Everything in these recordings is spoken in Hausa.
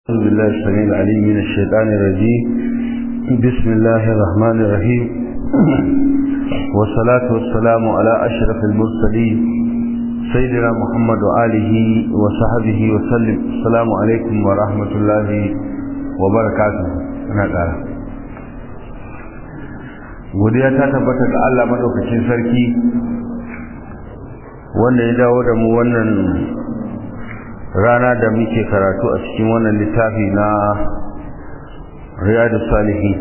أعوذ بالله السميع العليم من الشيطان الرجيم بسم الله الرحمن الرحيم والصلاة والسلام على أشرف المرسلين سيدنا محمد وآله وصحبه وسلم السلام عليكم ورحمة الله وبركاته أنا قال godiya ta tabbata ga Allah madaukakin sarki wanda ya dawo da mu wannan rana da muke karatu a cikin wannan littafi na riyadu salihi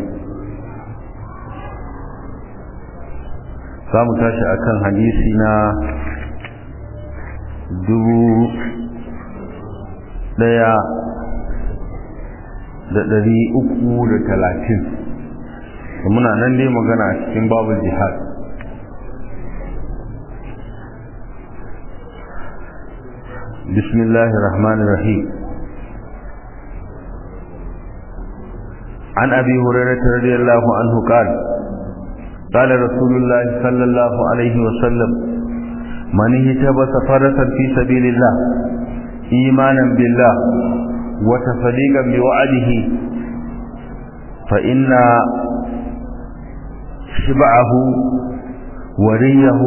za mu tashi akan hadisi na dubu daya da dari uku da talatin muna nan dai magana a cikin babu jihad بسم الله الرحمن الرحيم عن أبي هريرة رضي الله عنه قال قال رسول الله صلى الله عليه وسلم من اهتبس فرسا في سبيل الله إيمانا بالله وتصديقا بوعده فإن شبعه وريه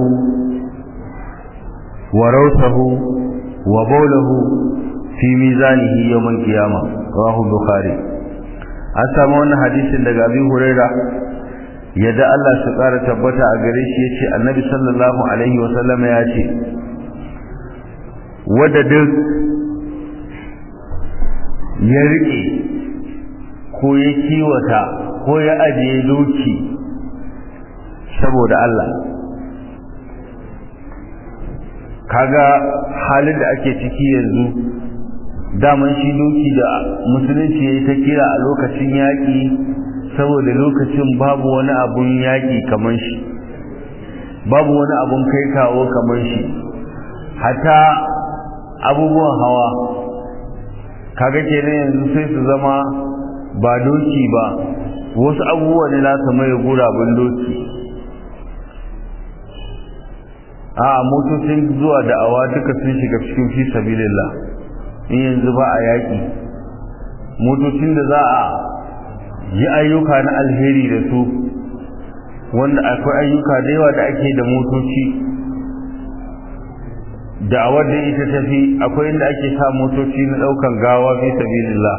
وروثه وبوله في ميزانه يوم القيامة رواه البخاري an samu wannan hadisin daga Abi Huraira yadda Allah su ƙara tabbata a gare shi yace Annabi sallallahu alaihi wa sallama ya ce wanda duk ya rike ko ya kiwata ko ya ajiye doki saboda Allah kaga halin da ake ciki yanzu daman shi doki da musulunci ya yi ta kira a lokacin yaƙi saboda lokacin babu wani abun yaƙi kamar shi babu wani abun kai kawo kamar shi hata abubuwan hawa kaga kenan yanzu sai su zama ba doki ba wasu abubuwa ne za su mai gurabun doki a motocin zuwa da'awa duka sun shiga cikin fi sabilillah in yanzu ba a yaƙi motocin da za a yi ayyuka na alheri da su wanda akwai ayyuka da yawa da ake da motoci da'awar da ita tafi akwai inda ake sa motoci na ɗaukan gawa fi sabilillah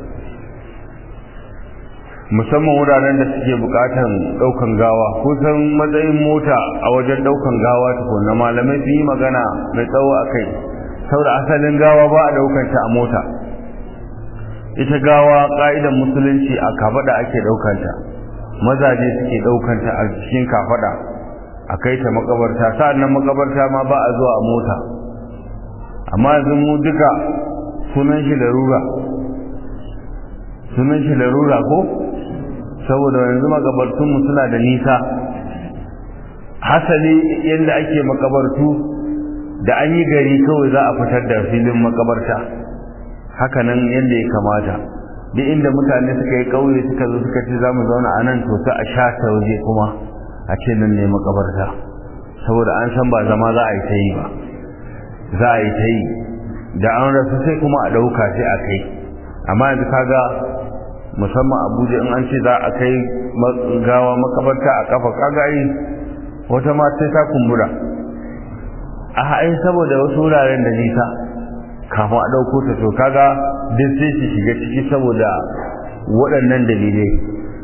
musamman wuraren da suke bukatan daukan gawa kusan matsayin mota a wajen daukan gawa tukuna malamai sun yi magana mai tsawo a kai saboda asalin gawa ba a daukanta a mota ita gawa ka'idan musulunci a kafada ake daukanta mazaje suke daukanta a cikin kafada a kai ta makabarta sa'annan makabarta ma ba a zuwa a mota amma yanzu mu duka sunan shi larura sunan shi larura ko saboda yanzu makabartunmu suna da nisa hasali yadda ake makabartu da an yi gari kawai za a fitar da filin makabarta hakanan yadda ya kamata duk inda mutane suka yi kauye suka zo suka ce za mu zauna a nan to sai a sha ta waje kuma a ce nan ne makabarta saboda an san ba zama za a yi ta yi ba za a yi ta yi da an rasu sai kuma a ɗauka sai a kai amma yanzu kaga musamman abuja in an ce za a kai gawa makabarta a kafa kagayi wata ma sai ta kumbura a haɗin saboda wasu wuraren da nisa kafin a ɗauko ta to kaga duk sai su shiga ciki saboda waɗannan dalilai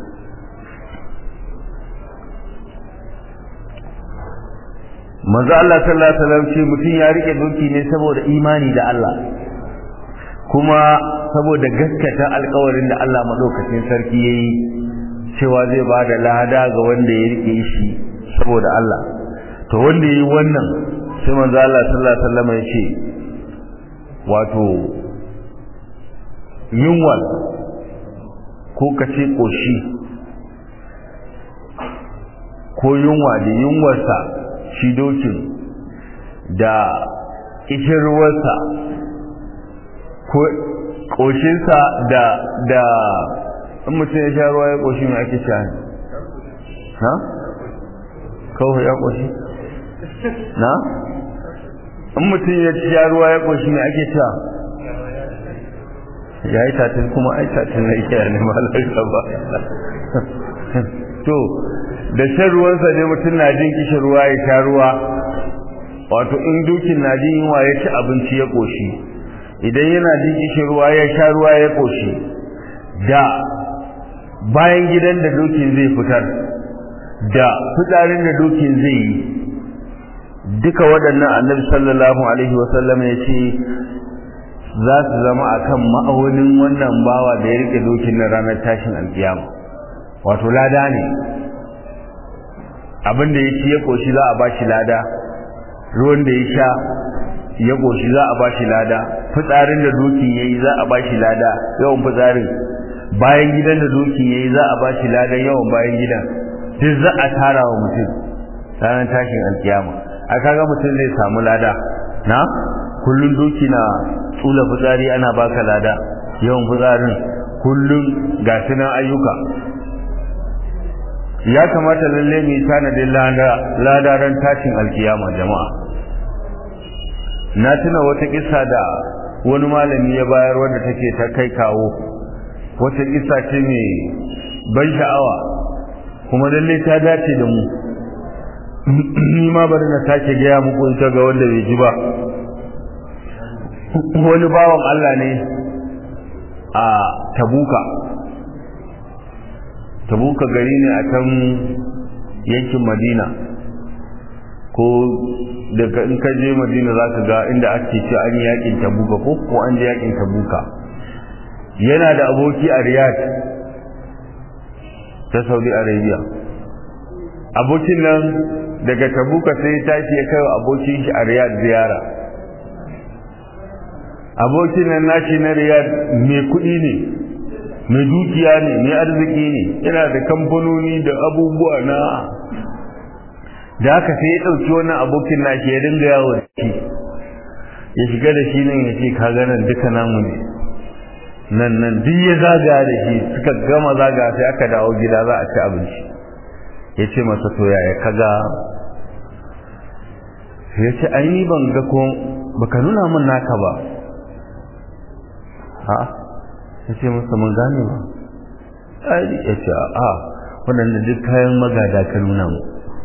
manzo Allah sallallahu alaihi wasallam ce mutum ya rike doki ne saboda imani da Allah kuma saboda gaskata alkawarin da Allah madaukakin sarki yayi cewa zai ba da lada ga wanda ya rike shi saboda Allah to wanda yayi wannan sai manzo Allah sallallahu alaihi wasallam ya ce wato yunwa ko kace koshi ko yunwa da yunwarsa shi dokin da kishirwarsa ko ƙoshinsa da da in mutum ya sha ruwa ya ƙoshi mai ake sha ne ha? kawai ya ƙoshi na? in mutum ya sha ruwa ya ƙoshi mai ake sha ya yi tatin kuma ai tatin na iya ne malarsa ba to da shan ruwansa ne mutum na jin kishin ruwa ya sha ruwa wato in dukin na jin yunwa ya ci abinci ya ƙoshi idan yana jin kishin ruwa ya sha ruwa ya ƙoshi da bayan gidan da dokin zai fitar da fitsarin da dokin zai yi duka waɗannan annabi sallallahu alaihi wasallam ya ce za su zama a kan ma'aunin wannan bawa da ya rike dokin na ranar tashin alkiyama wato lada ne abin da ya ci ya ƙoshi za a ba shi lada ruwan da ya sha ya ƙoshi za a ba shi lada fitsarin da dokin ya yi za a ba shi lada yawan fitsarin bayan gidan da dokin ya yi za a ba shi ladan yawan bayan gidan duk za a tara wa mutum ranar tashin alkiyama a kaga mutum zai samu lada na kullum doki na tsula fitsari ana baka lada yawan fitsarin kullum ga sunan ayyuka ya kamata lalle mu yi tanadin lada ran tashin alkiyama jama'a na tuna wata kisa da wani malami ya bayar wadda take ta kai kawo wata kisa ce mai ban sha'awa kuma lalle ta dace da mu ni ma bari na sake gaya muku ita ga wanda bai ji ba wani bawan Allah ne a tabuka tabuka gari ne a can yankin madina ko daga in ka je madina za ka ga inda ake ce an yi yakin tabuka ko ko an je yakin tabuka yana da aboki a riyadh ta saudi arabia abokin nan daga tabuka sai ya tashi ya kai abokin shi a riyadh ziyara abokin nan nashi na riyadh mai kuɗi ne mai dukiya ne mai arziki ne yana da kamfanoni da abubuwa na da haka sai ya ɗauki wannan abokin nashi ya dinga yawo da shi ya shiga da shi nan ya ce ka ganin duka namu ne nan nan duk ya zaga da shi suka gama zaga sai aka dawo gida za a ci abinci ya ce masa to yaya kaga ya ce ai ni ban ga ko baka nuna min naka ba ha ya ce masa mun gane ba ai ya ce a waɗanda duk kayan magada ka nuna mu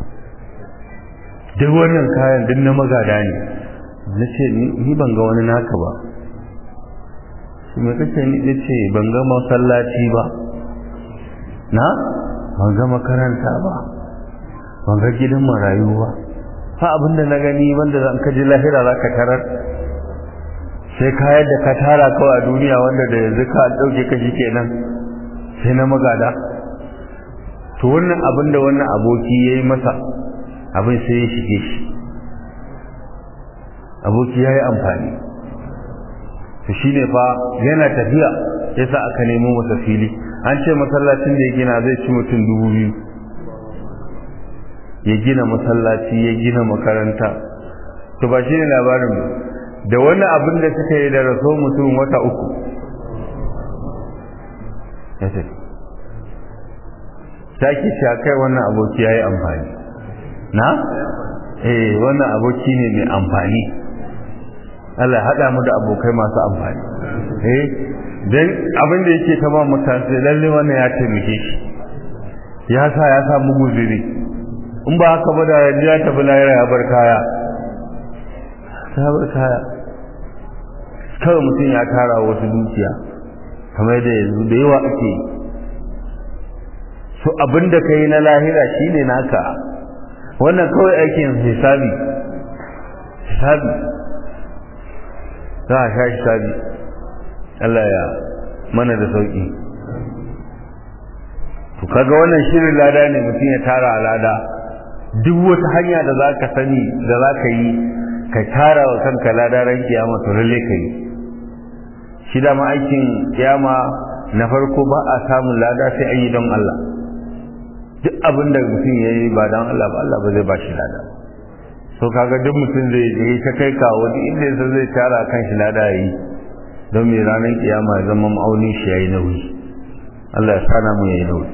duk wannan kayan duk na magada ne na ce ni ban ga wani naka ba shi mai kake ni ya ce ban ga masallaci ba na ban ga makaranta ba ban ga gidan marayu ba fa abinda na gani wanda zan kaji lahira za ka tarar sai kayan da ka tara kawai a duniya wanda da yanzu ka ɗauke kashi kenan sai na magada to wannan abin da wannan aboki ya yi masa abin sai ya shige shi aboki ya yi amfani to shi ne fa yana tafiya ya sa aka nemo masa fili an ce masallacin da ya gina zai ci mutum dubu biyu ya gina masallaci ya gina makaranta to ba shi ne labarin da wani abin da suka yi da raso mutum wata uku ya ce sake shi kai wannan aboki ya yi amfani na? eh wannan aboki ne mai amfani Allah ya haɗa mu da abokai masu amfani eh dan abin da yake ta ba mutane lalle wannan ya taimake shi ya sa ya samu guziri in ba haka ba da yanzu ya tafi lahira ya bar kaya ya bar kaya kawai mutum ya tara wasu dukiya kamar da yanzu da yawa ake yi so abin da ka yi na lahira shine naka wannan kawai aikin hisabi hisabi za a sha hisabi Allah ya mana da sauki to kaga wannan shirin lada ne mutum ya tara lada duk wata hanya da za ka sani da za ka yi ka tara wa kanka lada ran kiyama to lalle ka yi shi da ma aikin kiyama na farko ba a samun lada sai an yi don Allah duk abin da mutum ya yi ba don Allah ba Allah ba zai ba shi lada so kaga duk mutum zai yi ta kai kawo duk inda yasa zai tara kan shi lada yi don mai ranar kiyama ya zama ma'aunin shi ya yi nauyi Allah ya sana mu ya yi nauyi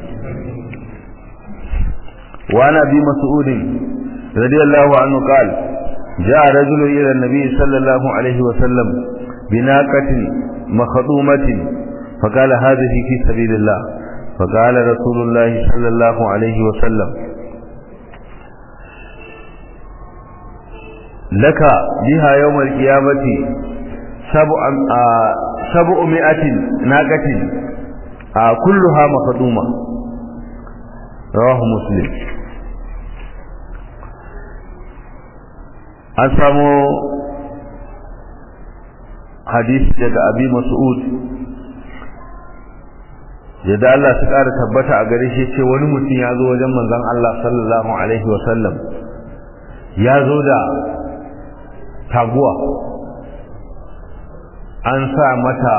وعن ابي مسعود رضي الله عنه قال جاء رجل الى النبي صلى الله عليه وسلم بناقة مخدومة فقال هذه في سبيل الله فقال رسول الله صلى الله عليه وسلم لك بها يوم القيامة سبع سبعمائة ناقة كلها مخدومة رواه مسلم an samu hadisi daga abi mas'ud yadda Allah su ƙara tabbata a gare shi ce wani mutum ya zo wajen manzon Allah sallallahu alaihi wasallam ya zo da taguwa an sa mata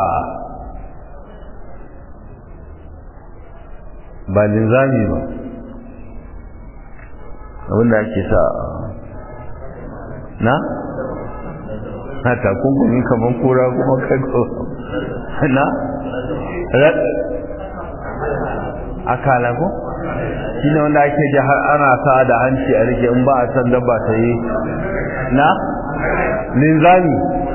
ba linzami ba abinda ake sa na? na takunkumi kamar kura kuma kago na? akala ko? shi ne wanda ake ji har ana sa da hanci a rike in ba a san dabba ta yi na? linzami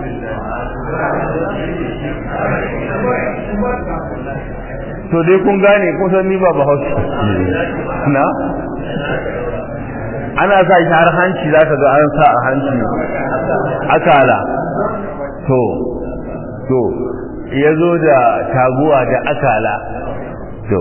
to dai kun gane kusan ni ba ba hausa na? ana sa shi har hanci za ka ga an sa a hanci akala to to ya zo da taguwa da akala to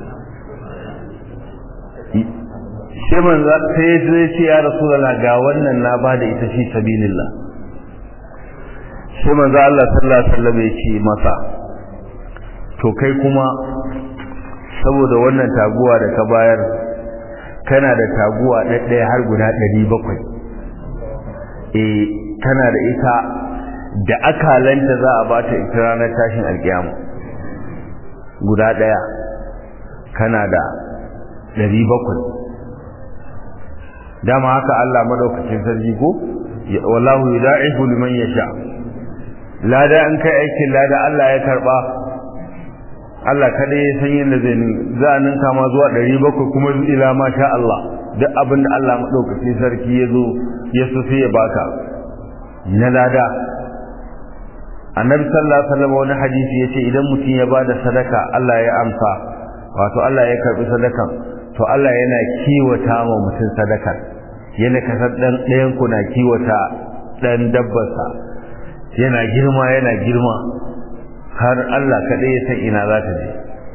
shi manzo sai ya ce ya rasulullah ga wannan na ba da ita fi sabilillah shi manzo Allah sallallahu alaihi wasallam ya ce masa to kai kuma saboda wannan taguwa da ka bayar kana da taguwa ɗaɗɗaya har guda ɗari bakwai eh kana da ita da akalanta za a ba ta ita ranar tashin alkiyama guda ɗaya kana da ɗari bakwai dama haka Allah madaukakin sarki ko wallahu yudaifu liman yasha lada an kai aikin lada Allah ya karba Allah kada ya san yadda zai za a ninka ma zuwa ɗari bakwai kuma ila ma sha Allah duk abin da Allah maɗaukacin sarki ya zo ya so sai ya baka na lada annabi sallallahu alaihi wasallam wani hadisi yace idan mutum ya bada sadaka Allah ya amsa wato Allah ya karbi sadakan to Allah yana kiwata ma mutum sadakar yana kasar dan ɗayan ku na kiwata dan dabbarsa yana girma yana girma har Allah kaɗai ya san ina za ta je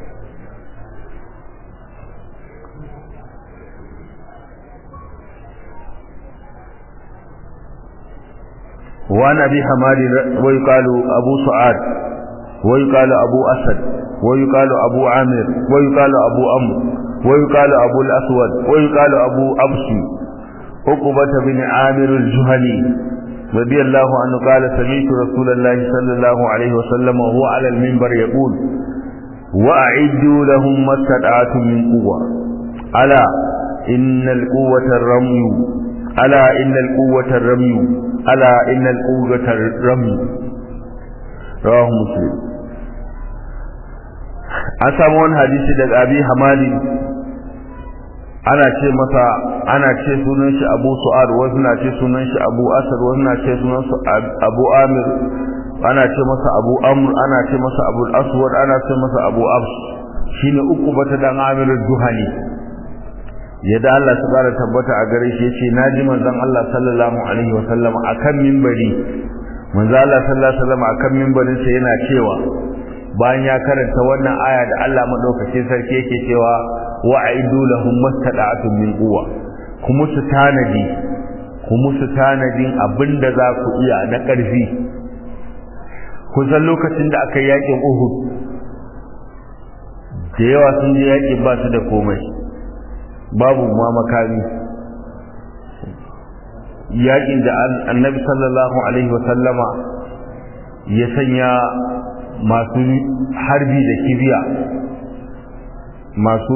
وعن أبي حماد ويقال أبو سعاد ويقال أبو أسد ويقال أبو عامر ويقال أبو أمر ويقال أبو الأسود ويقال أبو أبسي عقبة بن عامر الجهني رضي الله عنه قال سمعت رسول الله صلى الله عليه وسلم وهو على المنبر يقول وأعدوا لهم ما استطعتم من قوة ألا إن القوة الرمي ألا إن القوة الرمي ألا إن القوة الرمي رواه مسلم an samu wani hadisi daga abi hamadi ana ce masa ana ce sunan shi abu su'ad wasu na ce sunan shi abu asad wasu na ce sunan su abu amir ana ce masa abu amr ana ce masa abu aswad ana ce masa abu abs shine uku bata dan amir duhani yadda Allah su kara tabbata a gare shi yace naji manzon Allah sallallahu alaihi wa sallam akan minbari manzon Allah sallallahu alaihi wa sallam akan minbarin sa yana cewa bayan ya karanta wannan aya da Allah madaukakin sarki yake cewa wa aidu lahum mastada'atun min quwwa kuma su tanadi kuma su tanadin abinda za ku iya na ƙarfi kusan lokacin da aka yakin Uhud da yawa sun je yakin ba su da komai babu ma makami yakin da annabi sallallahu alaihi wasallama ya sanya masu harbi da kibiya masu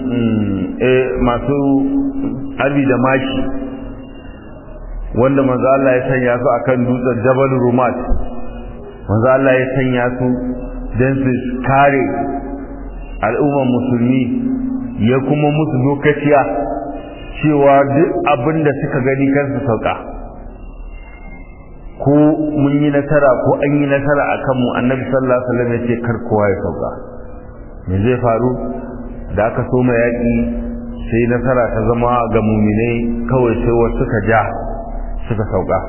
masu harbi da mashi wanda manzo Allah ya sanya su akan dutsen Jabal Rumat manzo Allah ya sanya su don su kare al'ummar musulmi ya kuma musu lokaciya cewa duk abin da suka gani kansu sauka ko mun yi nasara ko an yi nasara a kanmu annabi sallallahu alaihi wasallam ya ce kar kowa ya sauka me zai faru da aka soma yaƙi sai nasara ta zama ga muminai kawai sai wasu suka ja suka sauka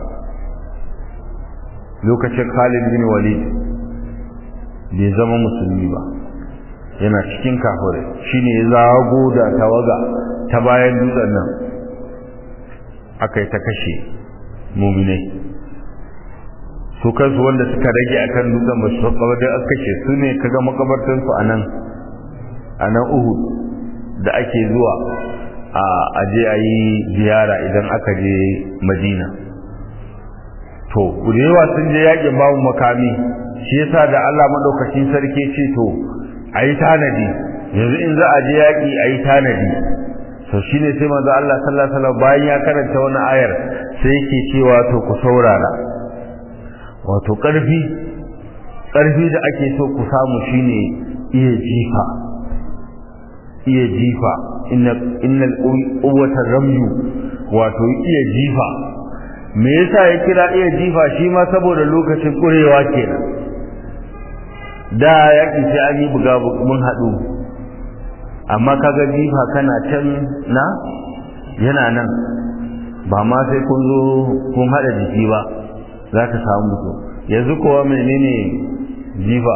lokacin Khalid bin Walid bai zama musulmi ba yana cikin kafirai shine ya zago da tawaga ta bayan dutsen nan aka yi ta kashe muminai su kansu wanda suka rage akan dutsen ba su sauka da aka kashe su ne kaga makabartansu a nan a nan Uhud da ake zuwa a aje a yi ziyara idan aka je Madina to da yawa sun je yakin babu makami shi yasa da Allah madaukakin sarki ce to ayi tanadi yanzu in za a je yaki ayi tanadi to shine sai manzo Allah sallallahu alaihi wasallam bayan ya karanta wannan ayar sai yake cewa to ku saurara wato karfi karfi da ake so ku samu shine iya jifa iya jifa innal quwwata ramyu wato iya jifa me yasa ya kira iya jifa shi ma saboda lokacin kurewa kenan da yaki sai an yi buga mun hadu amma kaga jifa kana can na yana nan ba ma sai kun zo kun hada jiki ba za ka samu mutum yanzu kowa menene jifa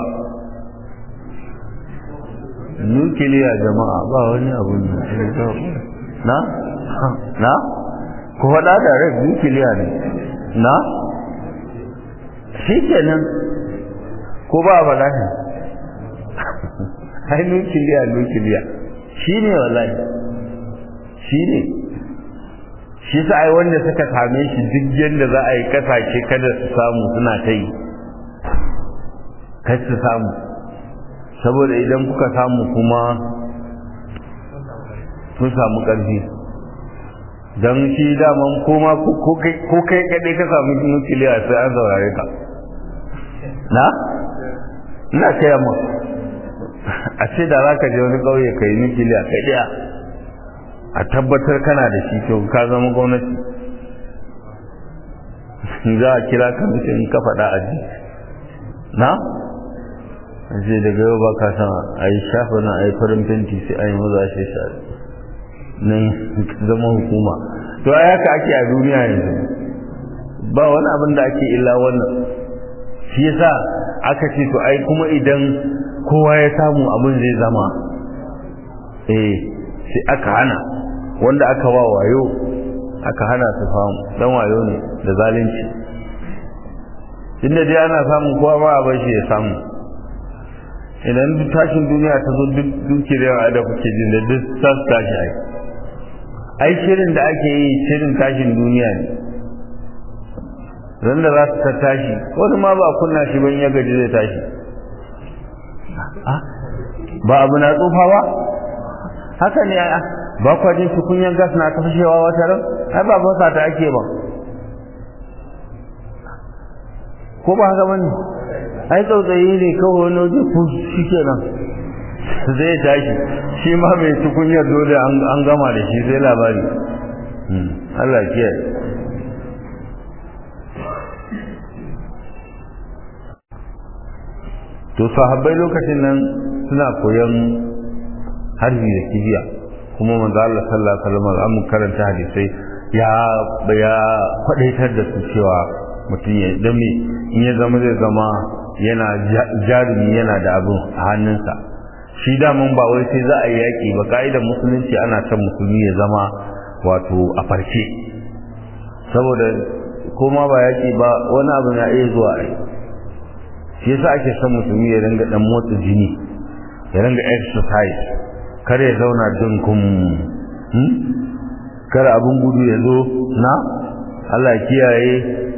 nukiliya jama'a ba wani abu na na ku faɗa da rai nukiliya ne na shi kenan ko ba a faɗa ne ai nukiliya nukiliya shi ne wallahi shi ne shi sa ai wanda suka same shi duk yadda za a yi kasashe kada su samu suna ta yi kai su samu saboda idan kuka samu kuma sun samu ƙarfi don shi daman koma ko kai kaɗai ka samu nukiliya sai an saurare ka na? ina kaya ma a ce da za ka je wani ƙauye ka yi nukiliya kai ɗaya a tabbatar kana da shi to ka zama gwamnati za a kira ka mutum ka faɗa a ji na? sai daga yau ba ka san a yi shafa na a yi farin fenti sai a yi maza shi shari nan zama hukuma to a yaka ake a duniya yanzu ba wani abin da ake illa wannan shi yasa aka ce to ai kuma idan kowa ya samu abin zai zama eh sai aka hana wanda aka wa wayo aka hana su famu dan wayo ne da zalunci inda dai ana samun kowa ma a bar shi ya samu idan duk tashin duniya ta zo duk dukiyar da kuke jin da duk ta tashi ai ai shirin da ake yi shirin tashin duniya ne ran da za su ta tashi wani ma ba kunna shi ban ya gaji zai tashi ba abu na tsufa ba haka ne a ba kwa jin tukunyan gas na ta fashewa wata ran ai ba fasa ta ake ba ko ba haka bane ai tsautsayi ne kawai wani waje ku shi kenan zai tashi shi ma mai tukunyar dole an gama da shi sai labari Allah kiyaye to sahabbai lokacin nan suna koyon harbi da kibiya kuma manzo Allah sallallahu alaihi wasallam an karanta hadisai ya ya kwadaitar da su cewa mutum ya dame in ya zama zai zama yana jarumi yana da abin a hannunsa shi daman ba wai sai za a yi yaƙi ba ka'idar musulunci ana son musulmi ya zama wato a farke saboda koma ba yaƙi ba wani abu na iya zuwa a yi shi yasa ake son musulmi ya ringa dan motsa jini ya ringa exercise kar ya zauna dinkum kar abin gudu ya zo na Allah kiyaye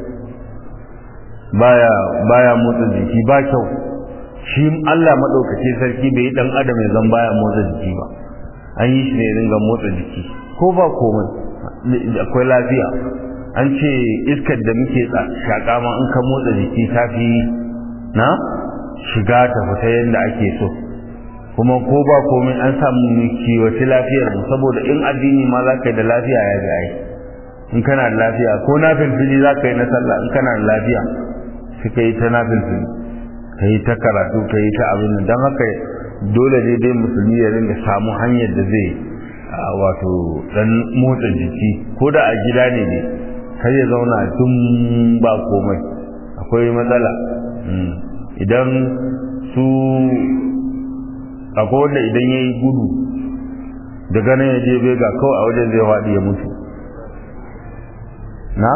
baya baya motsa jiki ba kyau shi Allah madaukake sarki bai dan adam ya zan baya motsa jiki ba an yi shi ne ringa motsa jiki ko ba komai akwai lafiya an ce iskar da muke shaƙa ma in ka motsa jiki ta fi na shiga ta fita yadda ake so kuma ko ba komai an samu kiwace lafiyar mu saboda in addini ma za ka yi da lafiya ya ga ai in kana da lafiya ko na filfili za ka yi na sallah in kana da lafiya sai ka yi ta na filfili ka yi ta karatu ka yi ta abin nan don haka dole ne dai musulmi ya ringa samu hanyar da zai wato dan motsa jiki ko da a gida ne ne kar ya zauna tun ba komai akwai matsala idan su akwai wanda idan ya yi gudu daga nan ya je bega kawai a wajen zai waɗi ya mutu na?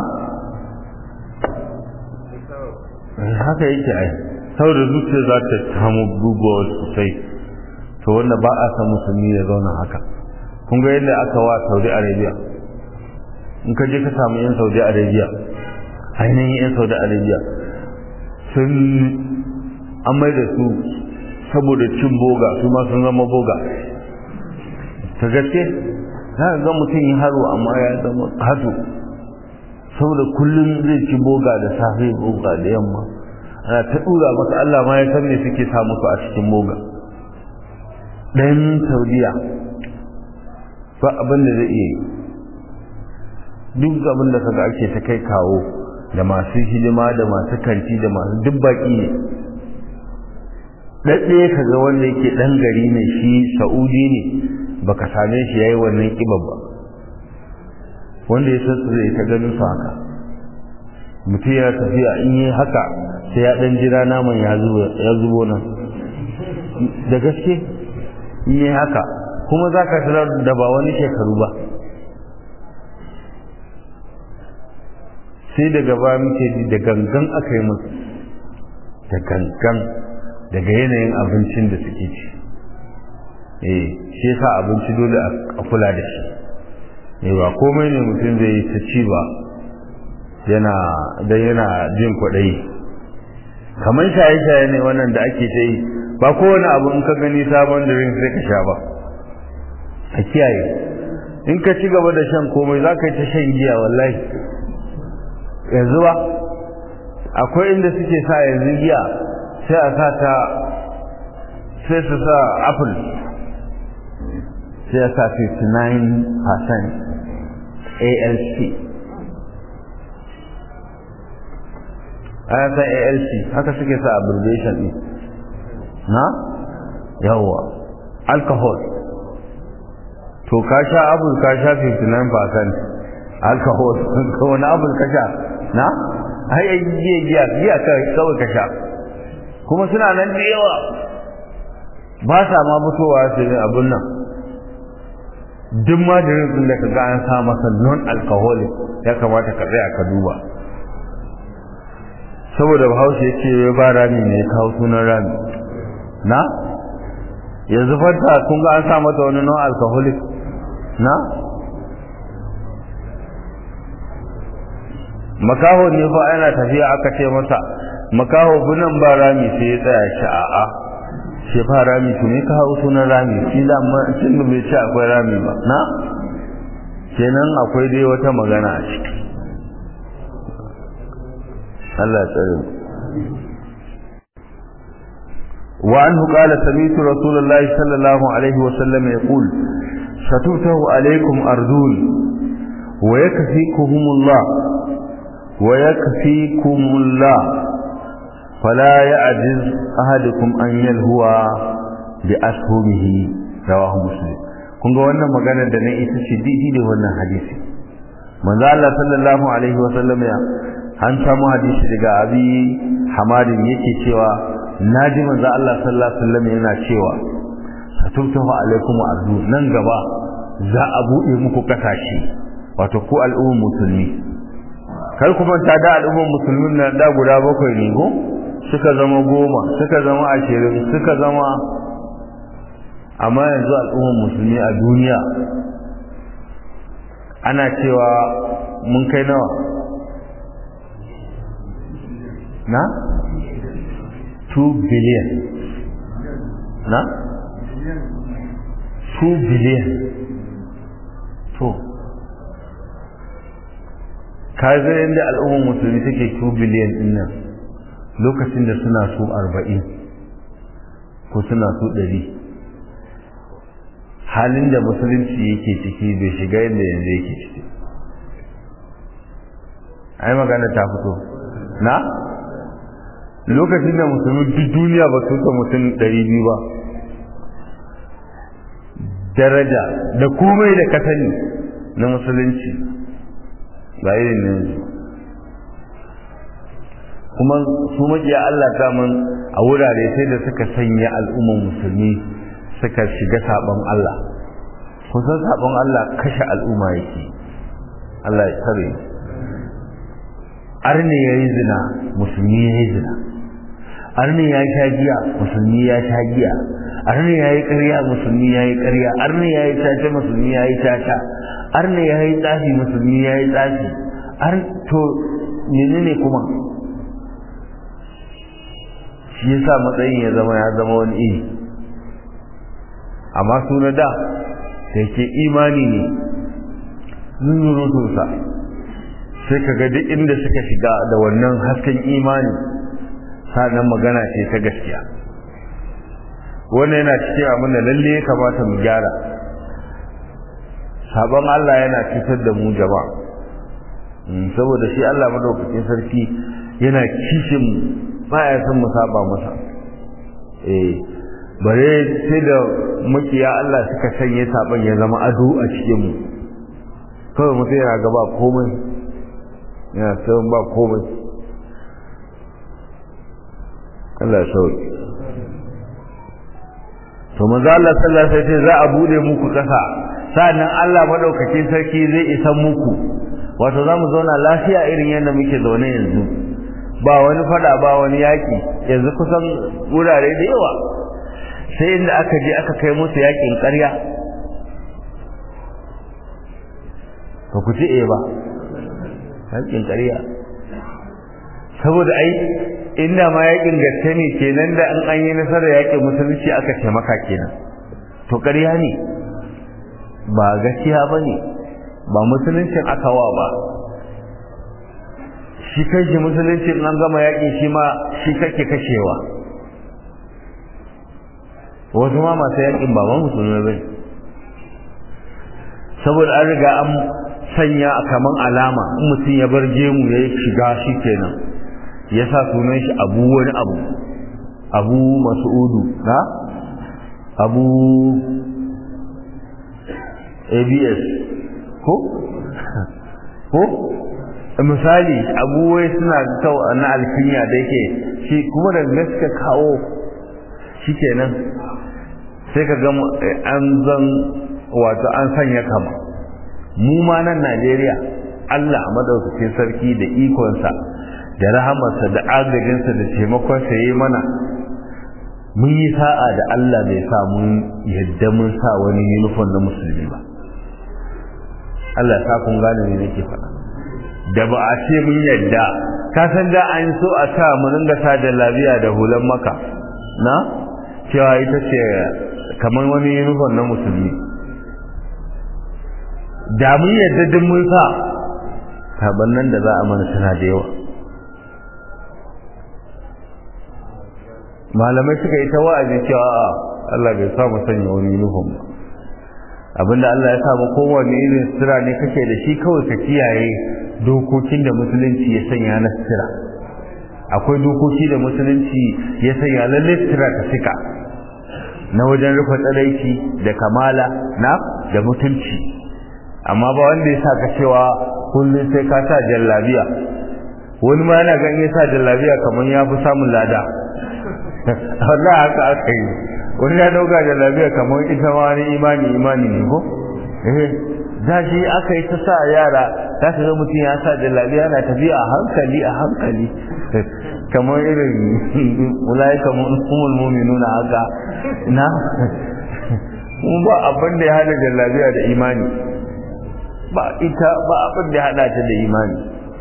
haka yake ai saboda zuciya za ta samu bugawa sosai to wanda ba a san musulmi ya zauna haka kun ga yadda aka wa saudi arabia in ka je ka samu yan saudi arabia ainihin yan saudi arabia sun an mai da su saboda cin boga su ma sun zama boga ta gaske za ka ga mutum yi haro amma ya zama hatu saboda kullum zai ci boga da safe boga da yamma ana ta dura masa Allah ma ya san me suke sa musu a cikin boga dan saudiya ba abin da zai iya yi duk abin da kaga ake ta kai kawo da masu hidima da masu kanti da masu duk baki ne ɗaɗɗe ka ga wanda yake ɗan gari ne shi sa'udi ne baka same shi yayi wannan ƙibar ba wanda ya sassu zai ta ganin su haka mutum yana tafiya in yi haka sai ya ɗan jira naman ya zubo nan da gaske in yi haka kuma za ka tarar da ba wani shekaru ba sai daga ba muke ji da gangan aka yi musu da gangan daga yanayin abincin da suke ci eh shi yasa abinci dole a kula da shi eh ba komai ne mutum zai yi ta ci ba yana dan yana jin kwaɗayi kamar shaye-shaye ne wannan da ake ta yi ba kowane abu in ka gani sabon drink sai ka sha ba a kiyaye in ka ci gaba da shan komai za ka yi ta shan giya wallahi yanzu ba akwai inda suke sa yanzu giya sai a sa ta sai su sa apple sai a sa 59% alc ana sa alc haka suke sa abbreviation ɗin na yawwa alcohol to ka sha abul ka sha 59% alcohol ko wani abul ka sha na ai ai giya giya giya kawai ka sha kuma suna nan da yawa ba sa ma fitowa su ne abun nan duk ma da rin da ka ga an sa masa non alcoholic ya kamata ka tsaya ka duba saboda bahaushe ya ce ba rami ne kawo sunan rami na yanzu fanta kun ga an sa mata wani non alcoholic na makaho ne fa yana tafiya aka ce masa makaho bunan ba rami sai ya tsaya shi a'a shi fa rami to ne ka hawo sunan rami shi da amma tun da bai ce akwai rami ba na kenan akwai dai wata magana a ciki Allah ya tsare mu وعنه قال سمعت رسول الله صلى الله عليه وسلم يقول ستفتح عليكم أرذول ويكفيكهم الله ويكفيكم الله فلا يعجز أحدكم أن يلهو بأسهمه رواه مسلم kun ga wannan magana da na ita ce didi da wannan hadisi manzo Allah sallallahu alaihi wa sallam ya an samu hadisi daga abi hamadin yake cewa naji manzo Allah sallallahu alaihi wa sallam yana cewa satubtahu alaikum ardu nan gaba za a bude muku kasashe wato ku al'ummar musulmi kar ku manta da al'ummar musulmin nan da guda bakwai ne go suka zama goma suka zama ashirin suka zama amma yanzu al'ummar musulmi a duniya ana cewa mun kai nawa na 2 billion na 2 billion to ka ga yadda al'ummar musulmi take 2 biliyan din nan lokacin da suna so 40 ko suna so 100 halin da musulunci yake ciki bai shiga yadda yanzu yake ciki ai magana ta fito na lokacin da musulmi duk duniya ba su ta mutum ɗari biyu ba daraja da komai da ka sani na musulunci ba irin yanzu kuma su maƙiya Allah daman a wurare sai da suka sanya al'ummar musulmi suka shiga sabon Allah kusan sabon Allah kashe al'umma yake Allah ya tsare arne ya yi zina musulmi ya yi zina arne ya sha giya musulmi ya sha giya arne ya yi ƙarya musulmi ya yi ƙarya arne ya yi caca musulmi ya yi caca arne ya yi tsafi musulmi ya yi tsafi ar to menene kuma shi yasa matsayin ya zama ya zama wani iri amma su na da da ke imani ne zuzurutunsa sai ka ga duk inda suka shiga da wannan hasken imani sanan magana ce ta gaskiya wannan yana cikin abin da lalle ya kamata mu gyara sabon Allah yana cutar da mu jama'a saboda shi Allah madaukakin sarki yana kishin mu baya son mu saba masa eh bare sai da makiya Allah suka sanye saban ya zama ado a cikin mu kawai mutum yana gaba komai yana sauran ba komai Allah sauki to manzo Allah sallallahu alaihi wasallam za a bude muku kasa sannan Allah madaukakin sarki zai isa muku wato zamu zauna lafiya irin yadda muke zaune yanzu ba wani fada ba wani yaki yanzu kusan wurare da yawa sai inda aka je aka kai musu yakin ƙarya ba ku ce eh ba yakin ƙarya saboda ai inda ma yakin gaske ne kenan da an an yi nasarar yakin musulunci aka ce maka kenan to ƙarya ne ba gaskiya ba ne ba musuluncin aka wa ba shi kanshi musulunci an gama yaƙi shi ma shi kake kashewa wasu ma masu yaƙin ba ma musulmai bai saboda an riga an sanya kaman alama in mutum ya bar gemu ya shiga shi kenan ya sa sunan shi abu wani abu abu masu'udu na abu abs ko ko misali abubuwai suna kyau na alfinya da yake shi kuma da gaske kawo shi kenan sai ka ga an zan wato an sanya kama mu ma nan najeriya allah madaukakin sarki da ikonsa da rahamarsa da agajinsa da taimakonsa ya yi mana mun yi sa'a da allah bai sa mun yadda mun sa wani yunifon na musulmi ba allah ya sa kun gane ne nake faɗa da ba a ce mun yadda ka san da an so a sa mu ringa sa da labiya da hulan maka na cewa ita ce kamar wani uniform na musulmi da mun yadda duk mun sa saban nan da za a mana tana da yawa malamai suka yi ta wa'azi cewa Allah bai sa mu sanya wani uniform ba abinda Allah ya sa mu kowane irin sira ne kake da shi kawai ka kiyaye dokokin da musulunci ya sanya na sira akwai dokoki da musulunci ya sanya lalle sira ta sika na wajen rufe tsaraici da kamala na da mutunci amma ba wanda ya sa ka cewa kullum sai ka sa jallabiya wani ma yana ganin ya sa jallabiya kamar ya fi samun lada Allah haka aka yi wani ya dauka jallabiya kamar ita ma wani imani imani ne ko eh da shi aka yi ta sa yara za ka ga mutum ya sa jallabiya yana tafiya a hankali a hankali kamar irin ulai kamar umul mu'minuna haka na kuma ba abin da ya hada jallabiya da imani ba ita ba abin da ya hada ta da imani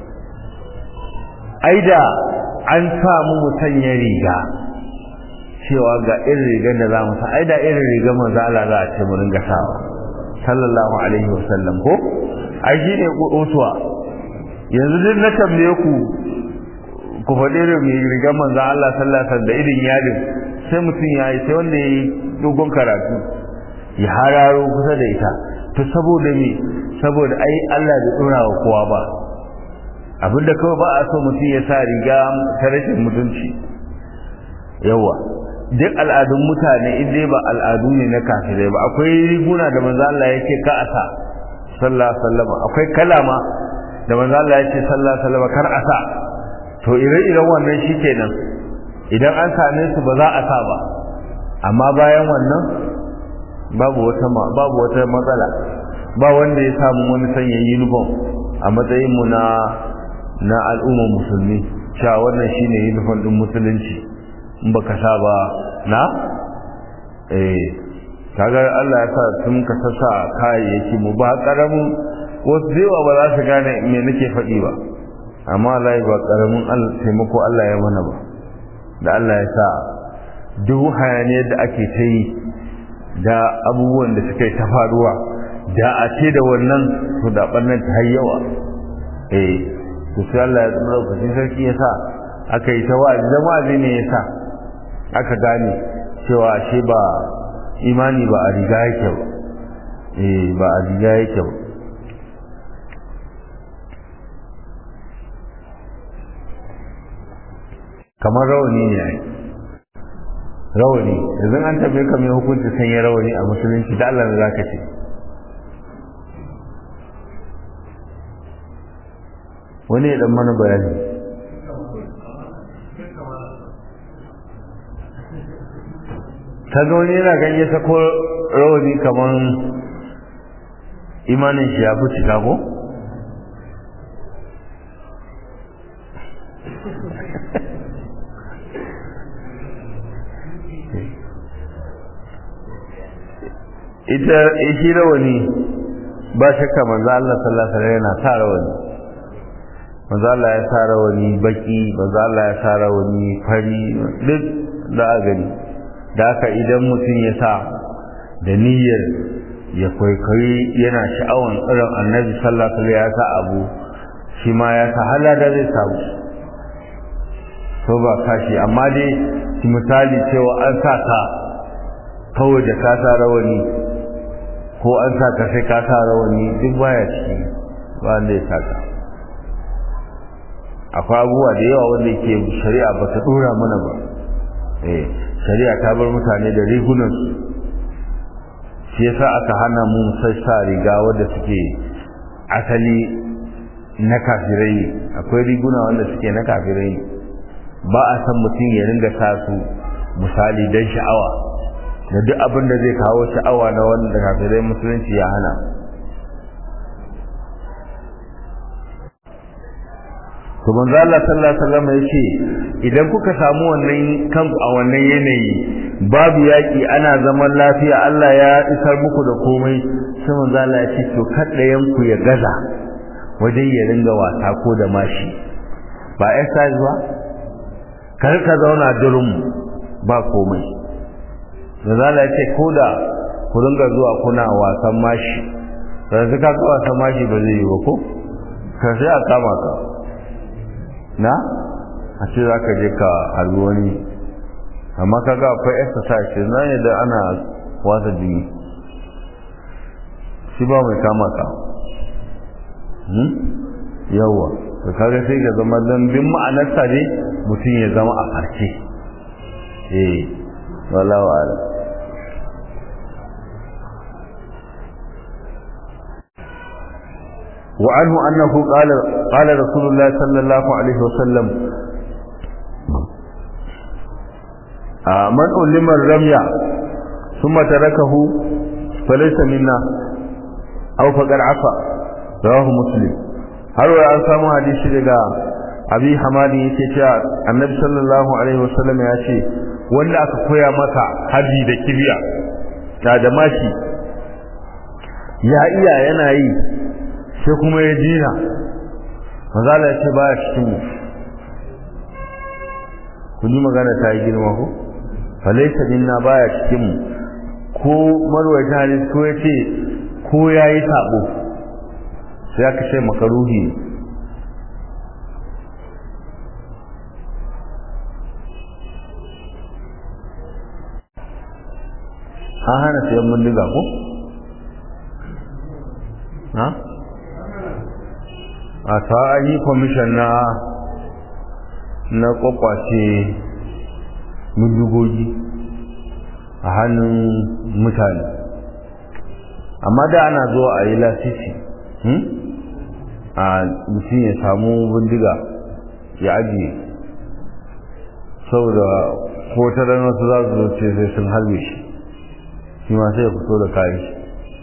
aida an samu musanya riga cewa ga irin rigar da za mu sa aida irin rigar manzo Allah za a ce mu ringa sawa sallallahu alaihi wasallam ko ai shi ne utuwa yanzu duk na tambaye ku ku faɗi da mai rigar manzo Allah sallallahu alaihi wasallam da irin yadin sai mutum ya yi sai wanda ya yi dogon karatu ya hararo kusa da ita to saboda me saboda ai Allah bai dora wa kowa ba abinda kawai ba a so mutum ya sa riga ta rashin mutunci yawa duk al'adun mutane in dai ba al'adu ne na kafirai ba akwai riguna da manzo Allah yake ka a sa sallallahu alaihi wasallam akwai kalama da manzo Allah yake sallallahu alaihi wasallam kar a sa to ire-iren wannan shikenan idan an same su ba za a sa ba amma bayan wannan babu wata babu wata matsala ba wanda ya samu wani sanya uniform a matsayin mu na na al'ummar musulmi cewa wannan shine uniform din musulunci in baka sa ba na eh kaga Allah ya sa sun ka sassa kayayyaki mu ba karamin wasu zewa ba za su gane me nake faɗi ba amma Allah ba karamin taimako Allah ya mana ba da Allah ya sa duk hayaniyar da ake ta yi da abubuwan da suka yi ta faruwa da a ce da wannan to da ɓannan ta yawa eh to sai Allah ya tsara lokacin sarki ya sa aka yi ta wa'azi da wa'azi ne ya sa aka gane cewa ashe ba imani ba a riga yake ba eh ba a riga yake ba kamar rawani ne ai rawani yanzu an tabe ka mai hukunci sanya rawani a musulunci da Allah za ka ce wani ya dan mana bayani kaga wani yana ganye ta ko rawani kamar imanin shi ya fi cika ko ita shi rawani ba shakka manzo Allah sallallahu alaihi wasallam yana sa rawani manzo Allah ya sa rawani baki manzo Allah ya sa rawani fari duk da a gani da haka idan mutum ya sa da niyyar ya kwaikwayi yana sha'awan irin annabi sallallahu alaihi wasallam ya sa abu shi ma ya sa halada zai samu to ba kashi amma dai misali cewa an sa ka kawai da ka sa rawani ko an sa ka sai ka sa rawani duk baya ciki ba wanda ya saka akwai abubuwa da yawa wanda ke shari'a ba ta dora mana ba eh shari'a ta bar mutane da rigunan su shi yasa aka hana mu sai sa riga wanda suke asali na kafirai akwai riguna wanda suke na kafirai ba a san mutum ya ringa sa su misali don sha'awa da duk abin da zai kawo sha'awa na wanda kafirai musulunci ya hana to manzo Allah sallallahu alaihi wasallam yace idan kuka samu wannan kanku a wannan yanayi babu yaki ana zaman lafiya Allah ya isar muku da komai sai manzo Allah ya ce to kaddayan ku ya gaza wajen ya ringa wasa ko da mashi ba exercise ba kar ka zauna durum ba komai manzo Allah ya ce ko da ku ringa zuwa kuna wasan mashi sai ka ga wasan mashi ba zai yi ba ko ka sai a kama ka na a ce za ka je ka harbi wani amma ka ga akwai exercise na ne da ana wasa jini shi ba mai kama ka yawa to kaga sai ga zama don bin ma'anarsa ne mutum ya zama a farce eh wallahu a'lam وعنه أنه قال قال رسول الله صلى الله عليه وسلم آه من علم الرمي ثم تركه فليس منا أو فقد عفا رواه مسلم har wa an samu hadisi daga abi hamadi yake cewa annabi sallallahu alaihi wasallam ya ce wanda aka koya masa haji da kibiya da da mashi ya iya yana yi sai kuma ya dina mazala ya ce baya cikin mu kun yi magana ta yi girma ko falaita minna baya cikin mu ko marwaita hadis ko ya ce ko ya yi sabo sai aka ce makaruhi an hana sayan bindiga ko? ha? a ta an yi kwamishin na na kwakwace bindigogi a hannun mutane amma da ana zuwa a yi lasisi a mutum ya samu bindiga ya ajiye saboda ko ta ranar su za su zo ce sai sun harbe shi shi ma sai ya fito da kayan shi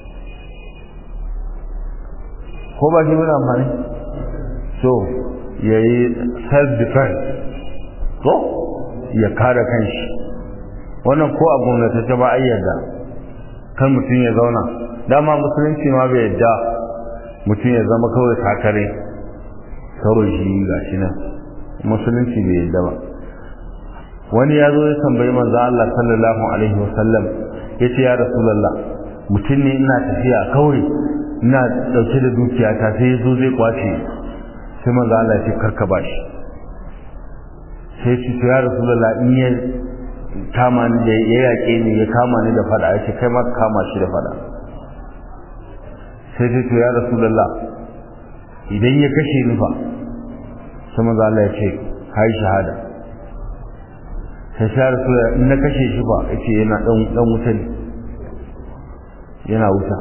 ko ba shi bin amfani so ya yi self-defense ko ya kare kanshi wannan ko a gwamnatace ba a yadda kan mutum ya zauna dama musulunci ma bai yadda mutum ya zama kawai takare kawai shi ga shi nan musulunci bai yadda ba wani ya zo ya tambayi manzo Allah sallallahu alaihi wasallam ya ce ya rasulullah mutum ne ina tafiya kawai ina dauke da dukiyata sai ya zo zai kwace sai manzo Allah ya ce karka bashi sai ce to ya rasulullah in ya kama ni da ya yaƙe ni ya kama ni da fada ya ce kai ma kama shi da fada sai ce to ya rasulullah idan ya kashe ni fa sai manzo Allah ya ce kai shahada sai sai rasulullah in na kashe shi fa yace yana dan dan wuta ne yana wuta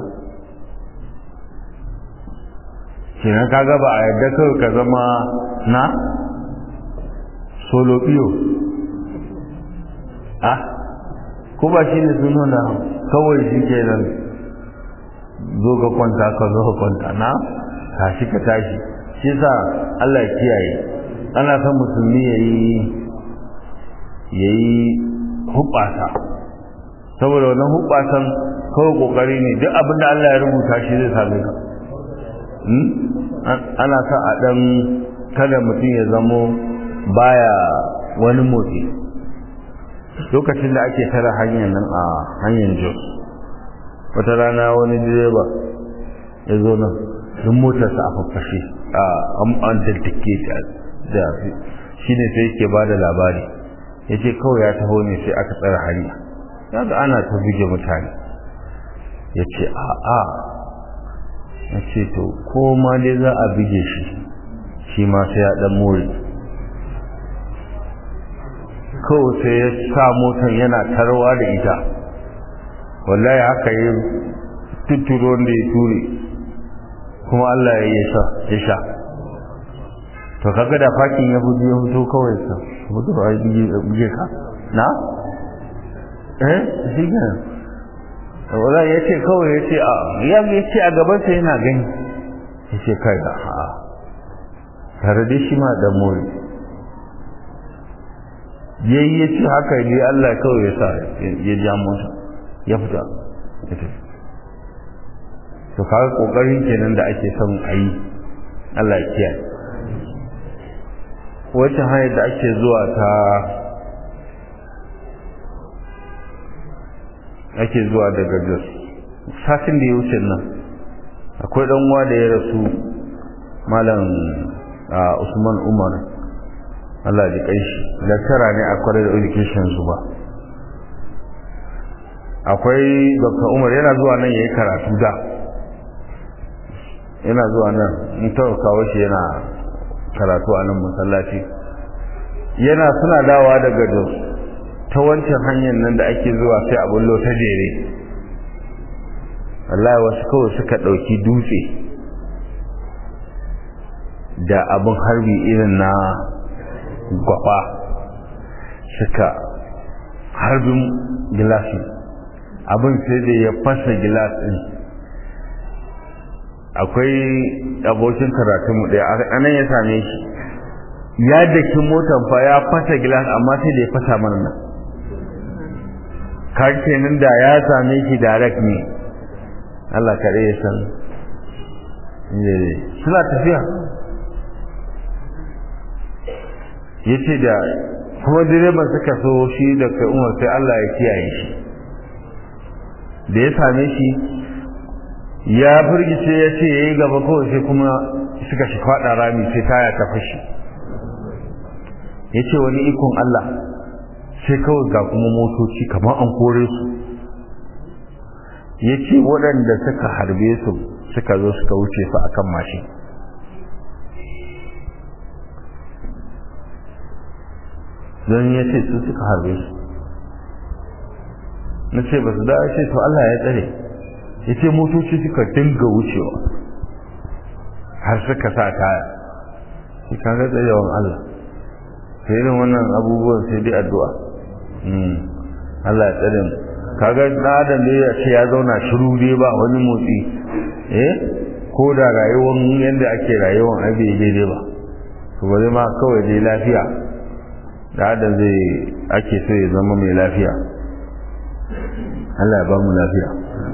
kenan kaga ba a yadda kawai ka zama na solo biyo ah ko ba shi ne sun nuna kawai shi ke nan zo ka kwanta ka zo ka kwanta na tashi ka tashi shi sa Allah ya kiyaye ana son musulmi ya yi ya yi hubbasa saboda wannan hubbasan kawai kokari ne duk abin da Allah ya rubuta shi zai same ka ana sa a dan kada mutum ya zamo baya wani motsi lokacin da ake tara hanyar nan a hanyar jos wata rana wani direba ya zo nan duk motarsa a faffashe a an daltake da shi ne sai yake ba da labari ya ce kawai ya taho ne sai aka tsara hanya ya ga ana ta buge mutane ya ce a'a ya ce to ko ma dai za a buge shi shi ma sai ya dan more kawai sai ya sa motar yana tarwa da ita wallahi haka yi tuturo da ya ture kuma Allah ya sha ya sha to kaga da fakin ya buji ya fito kawai sa mutu ba ya buge ka na eh shi ne wallahi ya ce kawai ya ce a ya ce a gabansa yana gani ya ce kai da a tare da shi ma da mori yayi ya ce haka ne Allah kawai ya sa ya ja mota ya fita ya tafi to kaga kokarin kenan da ake son a yi Allah ya kiyaye wacce hanyar da ake zuwa ta ake zuwa daga Jos satin da ya wuce nan akwai dan uwa da ya rasu malam Usman Umar Allah ji kai shi lecturer ne a kwarar education su ba akwai Dr. Umar yana zuwa nan yayi karatu da yana zuwa nan in ta kawo shi yana karatu a nan masallaci yana suna dawa daga Jos ta wancan hanyar nan da ake zuwa sai a bullo ta jere Allah wasu kawai suka ɗauki dutse da abin harbi irin na gwaba suka harbin gilasin abin sai da ya fasa gilasin akwai abokin karatunmu ɗaya a nan ya same shi ya daki motan fa ya fasa gilas amma sai da ya fasa mana nan ka kenan da ya same shi direct ne Allah kare ya san suna tafiya ya ce da kuma direban suka so shi da kai umar sai Allah ya kiyaye shi da ya same shi ya firgice ya ce ya yi gaba kawai sai kuma suka shi faɗa rami sai taya ta fashi ya ce wani ikon Allah sai kawai ga kuma motoci kamar an kore su ya ce waɗanda suka harbe su suka zo suka wuce su akan mashin don ya ce su suka harbe su na ce ba su da ce to Allah ya tsare ya ce motoci suka dinga wucewa har suka sa taya shi kaga tsayawan Allah sai irin wannan abubuwan sai dai addu'a Allah ya tsare mu kaga da adam da ya ce ya zauna shiru dai ba wani motsi eh ko da rayuwar yadda ake rayuwar ai bai daidai ba to bari ma kawai dai lafiya da adam zai ake so ya zama mai lafiya Allah ya ba mu lafiya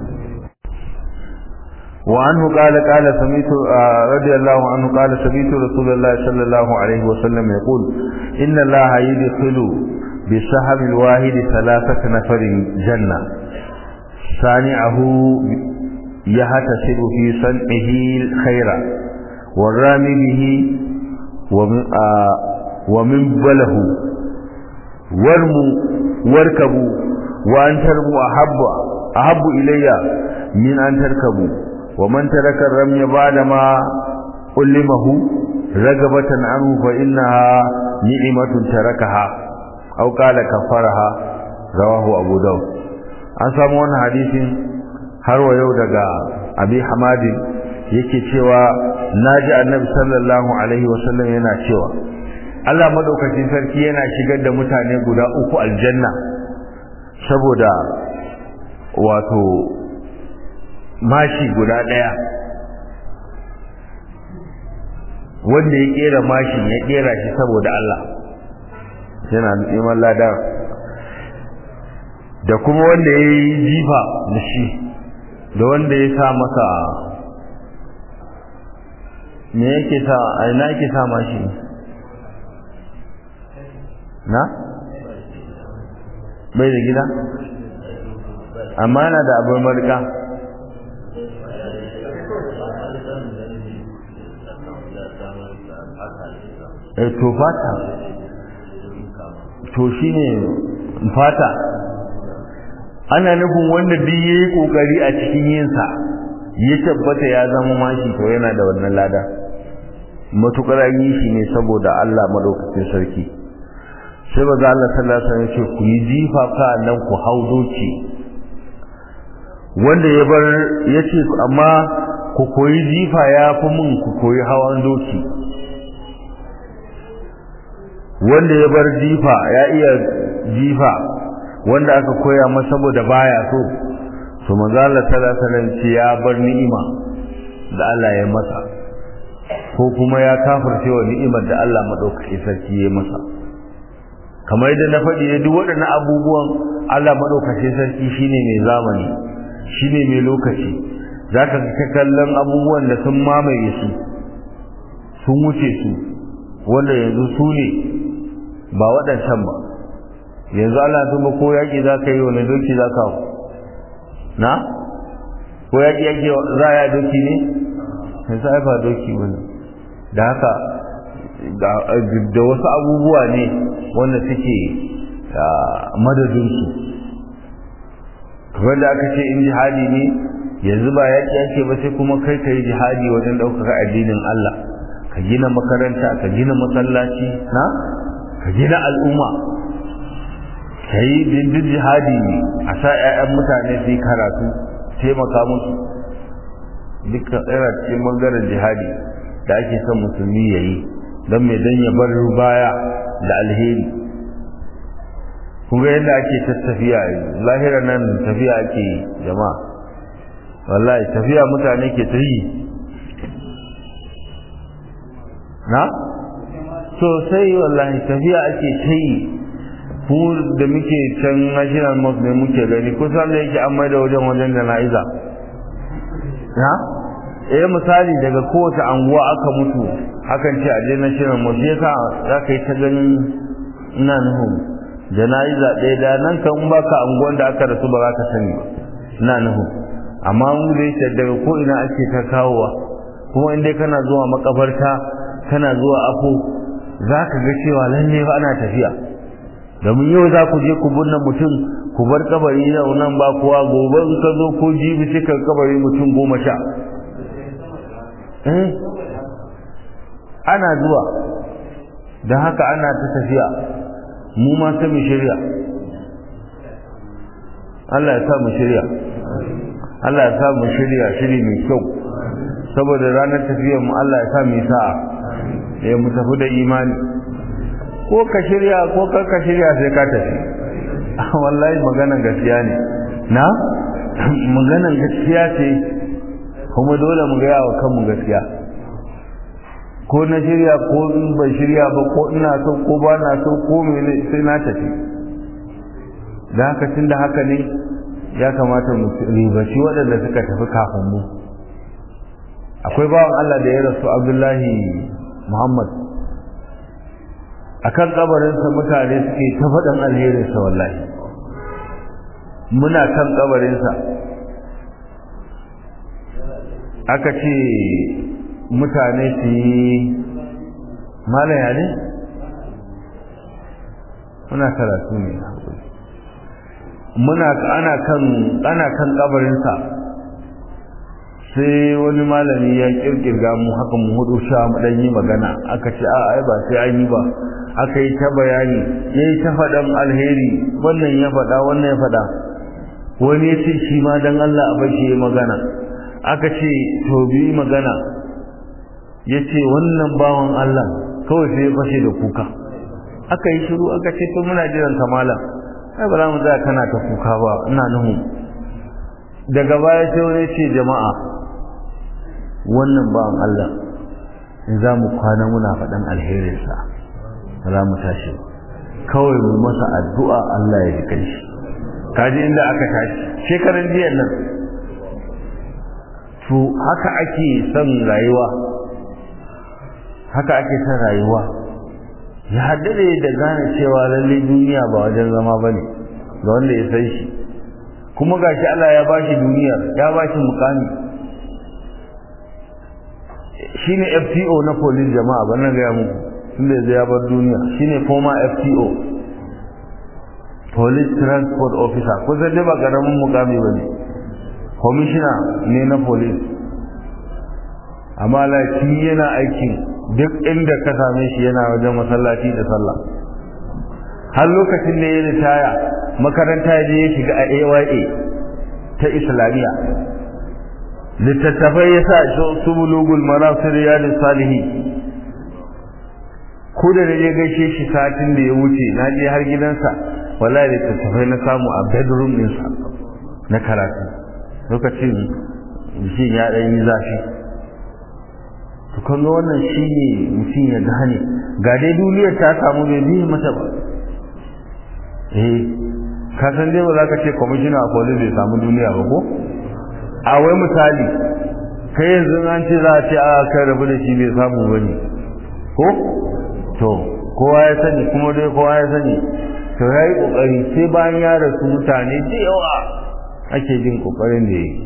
وعنه قال قال سميت رضي الله عنه قال سميت رسول الله صلى الله عليه وسلم يقول إن الله يدخل بسهم الواحد ثلاثة نفر جنة صانعه يحتسب في صنعه الخير والرامي به ومن بله وارموا واركبوا وأن ترموا أحب أحب إلي من أن تركبوا ومن ترك الرمي بعدما علمه رغبة عنه فإنها نعمة تركها أو قال كفرها رواه أبو داود an samu wannan hadisin har wa yau daga abi hamadin yake cewa naji annabi sallallahu alaihi wasallam yana cewa Allah madaukakin sarki yana shigar da mutane guda uku aljanna saboda wato mashi guda ɗaya wanda ya kera mashin ya kera shi saboda Allah yana neman ladar da kuma wanda ya yi jifa da shi da wanda ya sa masa me yake sa a ina yake sa mashi na bai da gida amma yana da abin marika to fata to shine fata ana nufin wanda duk yayi kokari a cikin yinsa ya tabbata ya zama mashi to yana da wannan lada matukar yi shi ne saboda Allah madaukakin sarki sai ba Allah sallallahu alaihi wasallam ce ku yi jifa ka nan ku hau doki wanda ya bar yace amma ku koyi jifa ya fi mun ku koyi hawan doki wanda ya bar jifa ya iya jifa wanda aka koya masa saboda baya so to manzo Allah sallallahu alaihi ya bar ni'ima da Allah ya masa ko kuma ya kafirce wa ni'imar da Allah madaukaki sarki ya masa kamar yadda na faɗi ne duk waɗannan abubuwan Allah madaukaki sarki shine mai zamani shine mai lokaci zaka ga kallon abubuwan da sun mamaye su sun wuce su wanda yanzu su ne ba waɗancan ba yanzu Allah tuba ko yaƙi za ka yi wani doki za ka na? ko yaƙi yake za a yi doki ne? yanzu ai ba doki wani da haka da wasu abubuwa ne wanda suke madadinsu kamar da aka ce in jihadi ne yanzu ba yaƙi yake ba sai kuma kai ka yi jihadi wajen ɗaukaka addinin Allah ka gina makaranta ka gina masallaci na? ka gina al'umma ka yi dindin jihadi ne a sa 'ya'yan mutane su yi karatu taimaka musu duka tsira cikin bangaren jihadi da ake son musulmi ya yi don mai don ya bar baya da alheri kuma yadda ake tattafiya lahira nan tafiya ake jama'a wallahi tafiya mutane ke ta yi na? sosai wallahi tafiya ake ta yi ku da muke can national mosque ne muke gani kusan da yake an maida wajen wajen jana'iza na eh misali daga kowace anguwa aka mutu hakan ce a je national mosque yasa za ka yi ta ganin ina nuhu jana'iza ɗaya da nan kan in baka anguwan da aka rasu ba za ka sani ba ina nuhu amma mu da yake daga ko ina ake ta kawowa kuma in dai kana zuwa makabarta kana zuwa afo za ka ga cewa lalle fa ana tafiya domin yau za ku je ku binne mutum ku bar kabari yau nan ba kuwa gobe in ka zo ko jibi sai ka kabari mutum goma sha eh ana zuwa don haka ana ta tafiya mu ma sai mu shirya Allah ya sa mu shirya Allah ya sa mu shirya shiri mai kyau saboda ranar tafiyar mu Allah ya sa mu sa'a ya mu tafi da imani ko ka shirya ko kar ka shirya sai ka tafi wallahi maganan gaskiya ne na maganan gaskiya ce kuma dole mu gaya wa kanmu gaskiya ko na shirya ko in ban shirya ba ko ina so ko ba na so ko mene sai na tafi da haka tun da haka ne ya kamata mu ribaci waɗanda suka tafi kafin mu akwai bawan Allah da ya rasu Abdullahi Muhammad akan kabarinsa mutane suke ta faɗin alherinsa wallahi muna kan kabarinsa aka ce mutane su yi malaya ne muna karatu ne muna ana kan ana kan kabarinsa sai wani malami ya kirkirga mu haka mu hudu sha mu dan yi magana aka ce a ai ba sai an yi ba aka yi ta bayani yayi ta faɗan alheri wannan ya faɗa wannan ya faɗa wani ya ce shi ma dan Allah a bashi magana aka ce to bi magana ya ce wannan bawan Allah kawai sai ya fashe da kuka aka yi shiru aka ce to muna jiran kamala ai ba za mu tsaya kana ta kuka ba ina nuhu daga baya sai wani ce jama'a wannan bawan Allah in za mu kwana muna faɗan alherinsa ba za mu tashi kawai mu masa addu'a Allah ya ji kai shi kaji inda aka tashi shekaran jiya nan to haka ake son rayuwa haka ake son rayuwa ya haddade da gane cewa lalle duniya ba wajen zama ba ne ga wanda ya san shi kuma gashi Allah ya bashi duniya ya bashi mukami shine FTO na police jama'a ban nan ga muku tunda yanzu ya bar duniya shine former FTO police transport officer ko zai ba karamin mukami bane commissioner ne na police amma laki yana aikin duk inda ka same shi yana wajen masallaci da sallah har lokacin da ya ritaya makaranta ya je ya shiga a AYA ta islamiyya littattafai ya sa su bulugul marasir riyadus salihi ko da na je gaishe shi satin da ya wuce na je har gidansa wallahi littattafai na samu a bedroom ɗinsa na karatu lokacin shi ya ɗan yi zafi to kan wannan shi ne mutum ya gane ga dai duniyar ta samu bai biyu mata ba eh ka san dai ba za ka ce kwamishina a police bai samu duniya ba ko a wai misali kai yanzu an ce za a ce a kai rabu da shi bai samu ba ne ko to kowa ya sani kuma dai kowa ya sani to ya yi ƙoƙari sai bayan ya rasu mutane da yawa ake jin ƙoƙarin da ya yi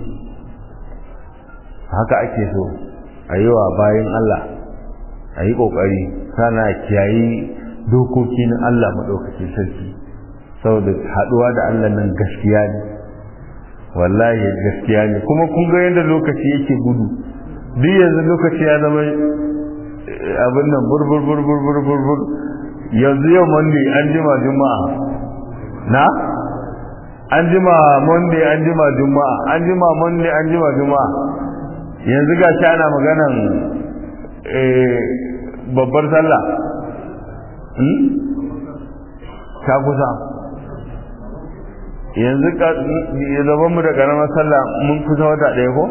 haka ake so a yi wa bayan Allah a yi ƙoƙari sana kiyayi dokoki na Allah maɗaukacin sarki saboda haɗuwa da Allah nan gaskiya ne wallahi gaskiya ne kuma kun ga yadda lokaci yake gudu duk yanzu lokaci ya zama abin nan burbur burbur burbur bur yanzu yau monday an jima juma'a na an jima monday an jima juma'a an jima monday an jima juma'a yanzu ga shi ana maganan babbar sallah ta kusa yanzu zaban mu da karamar sallah mun kusa wata ɗaya ko?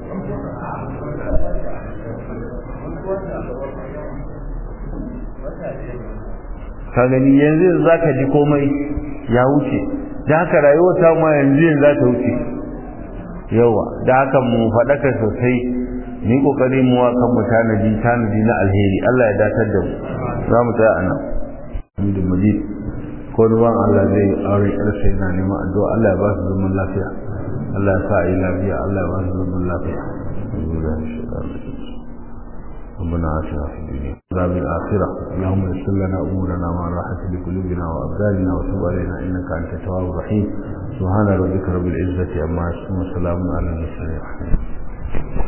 ka gani yanzu za ka ji komai ya wuce da haka rayuwar ta ma yanzu yanzu za ta wuce yawa da haka mu faɗaka sosai ni kokari mu wa kan mu tanadi tanadi na alheri Allah ya datar da mu za mu tsaya anan Hamdu Majid ko ruwan Allah zai aure ƙarsa yana neman addu'a Allah ya ba su zaman lafiya Allah ya sa a yi lafiya Allah ya ba su zaman lafiya ربنا آتنا في الدنيا عذاب الآخرة اللهم يسر لنا أمورنا مع راحة لقلوبنا وأبداننا وتب علينا إنك أنت التواب الرحيم سبحان ربك رب العزة عما يصفون وسلام على المرسلين